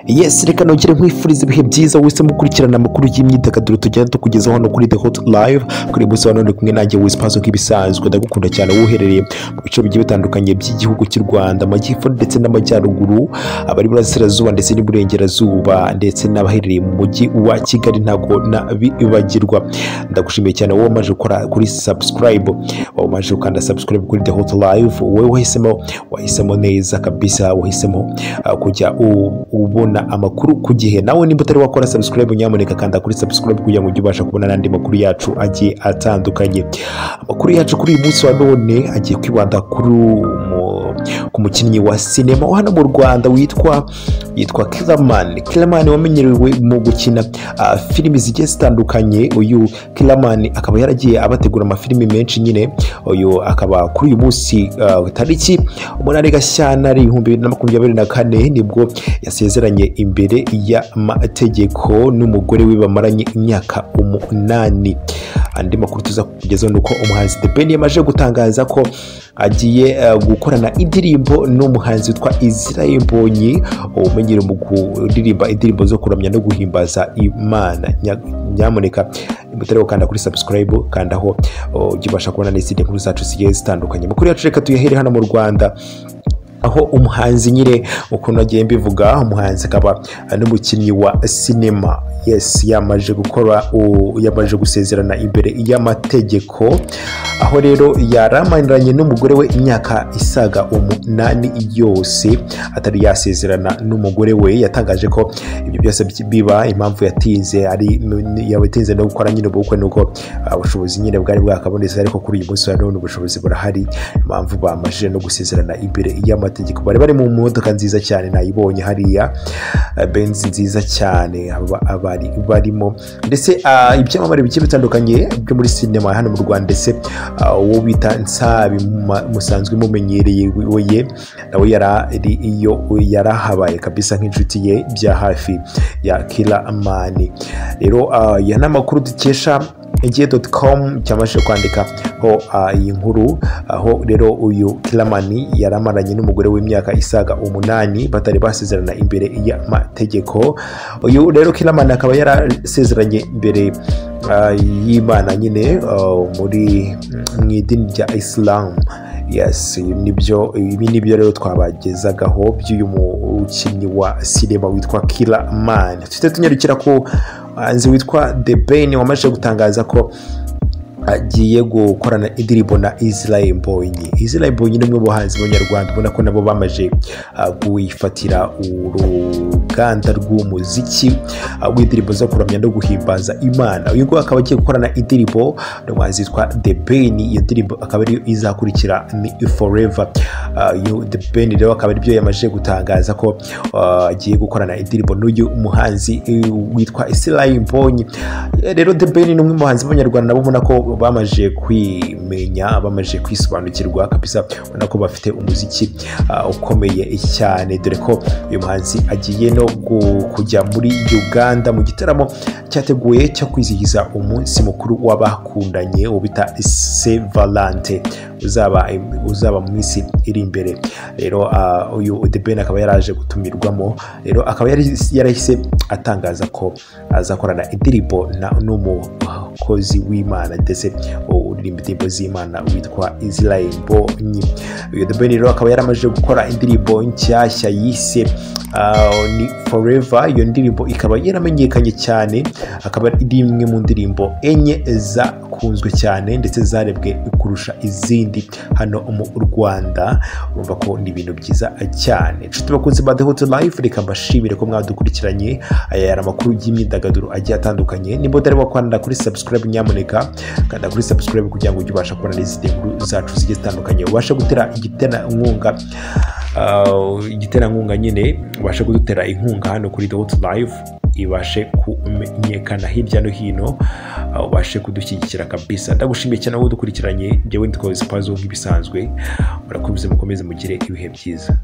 yesi reka nongere nkwifuriza ibihe byiza wahisemo gukurikirana amakuru y'imyidagaduro tugenda tukugezaho hano kuri the hot live kuri munsi wa none uri kumwe nanjye wizi pazo nk'ibisanzwe ndagukunda cyane woherereye mu bice bigiye bitandukanye by'igihugu cy'u rwanda amajyepfo ndetse n'amajyaruguru abari burasirazuba ndetse n'iburengerazuba ndetse n'abaherereye mu mujyi wa kigali ntabwo nabibagirwa ndagushimiye cyane wowe wamaze gukora kuri subscribe wowe wamaze gukanda subscribe kuri the hot live wowe wahisemo wahisemo neza kabisa wahisemo uh, kujya u- ubona amakuru ku gihe nawe niba utari wakora subscribe nyamuneka kanda kuri subscribe kugira ngo ujye ubasha kubona n'andi makuru yacu agiye atandukanye amakuru yacu kuri uyu munsi wa none agiye kwibanda kuri umu- ku mukinnyi wa sinema wa hano mu rwanda witwa yitwa kiramani kiramani wamenyerewe mu gukina ah, filimi zigiye zitandukanye uyu kiramani akaba yaragiye abategura amafilimi menshi nyine uyu akaba kuri uyu munsi ah, tariki umunani gashyantare ibihumbi na makumyabiri na kane nibwo yasezeranye imbere y'amategeko n'umugore we bamaranye imyaka umunani andi makuru tuza kugezaho ni uko umuhanzi The Ben yamaze gutangaza ko agiye eh, gukorana indirimbo n'umuhanzi witwa Israel Mbonyi umenyere mu kuririmba indirimbo zo kuramya no guhimbaza Imana Nya- nyamuneka nimutare gukanda kuri subscribe kandaho oh, ujye ubasha kubona n'izindi nkuru zacu zigiye zitandukanye amakuru yacu reka tuyahere hano mu Rwanda aho umuhanzi nyine ukuntu nagiye mbivuga umuhanzi akaba n'umukinnyi wa sinema yes yamaje gukora u- yamaje gusezerana imbere y'amategeko aho rero yaramaniranye n'umugore we imyaka isaga umunani yose atari yasezerana n'umugore we yatangaje ko ibyo byose biba impamvu yatinze ari yatinze no gukora nyine ubukwe ni uko ah, ubushobozi nyine bwari bwakabonetse ariko kuri uyu munsi wa none ubushobozi burahari impamvu bamajije no gusezerana imbere y'amategeko bari bari mu modoka nziza cyane nayibonye hariya eh, benzi nziza cyane aba- abari barimo ndetse ah, ibyamamare bigiye bitandukanye byo muri sinema hano mu rwanda ndetse ah, uwo bita nsabi muma- musanzwe mumenyereye we- we ye, nawe yarari iyo yarahabaye kabisa nk'inshuti ye bya hafi ya kiramani rero ah, aya ni amakuru dukesha ege.com cyabashije kwandika ho ah, iyi nkuru aho rero uyu kiramani yaramaranye n'umugore w'imyaka isaga umunani batari basezerana imbere y'amategeko uyu rero kiramani akaba yarasezeranye imbere ah, y'imana nyine ah, muri mu idini rya isilamu yes nibyo ibi nibyo rero twabagezagaho by'uyu mukinnyi wa sinema witwa kiramani tujye tunyarukira ku muhanzi witwa The Ben wamaze gutangaza ko agiye gukorana indirimbo na Israel Mbonyi Israel Mbonyi ni umwe mu bahanzi b'abanyarwanda ubona ko nabo bamaze ah, gufatira uruganda rw'umuziki ah, w'indirimbo zo kuramya no guhimbaza Imana uyu nguyu akaba agiye gukorana indirimbo n'umuhanzi witwa The Ben iyo ndirimbo akaba ariyo izakurikira ni Forever Ah, iyo The Ben rero akaba aribyo yamaze gutangaza ko ah, agiye gukorana indirimbo n'uyu muhanzi eh, witwa Israel Mbonyi rero The Ben ni umwe mu bahanzi b'abanyarwanda nabo ubona ko bamaze kwimenya bamaze kwisobanukirwa kabisa ubona ko bafite umuziki ah, ukomeye cyane dore ko uyu muhanzi agiye no gu- kujya muri uganda mu gitaramo cyateguye cyo kwizihiza umunsi mukuru w'abakundanye wo bita sevalante uzaba uzaba mu minsi iri imbere rero ah, uyu The Ben akaba yaraje gutumirwamo rero akaba yari- yarahise atangaza ko azakorana indirimbo na n'umukozi w'imana ndetse uririmba indirimbo z'imana witwa Israel Mbonyi uyu The Ben rero akaba yaramaze gukora indirimbo nshyashya yise ah, ni forever iyo ndirimbo ikaba yaramenyekanye cyane akaba ari imwe mu ndirimbo enye zakunzwe cyane ndetse zarebwe kurusha izindi hano mu rwanda urumva ko ni ibintu byiza cyane inshuti bakunze ba the hot life reka mbashimire ko mwadukurikiranye aya yari amakuru y'imyidagaduro agiye atandukanye nimba utari wakwandara kuri subscribe nyamuneka kanda kuri subscribe kugira ngo ujye ubasha kubona n'izindi nkuru zacu zigiye zitandukanye ubashe gutera igiterankunga Uh, igiterankunga nyine ubashe kudutera inkunga hano kuri the hot live ibashe kumenyekana hirya no hino uh, ubashe kudushyigikira kabisa ndagushimiye cyane wowe udukurikiranye njyewe ndi kozi pazo nk'ibisanzwe murakubize mukomeze mugire ibihe byiza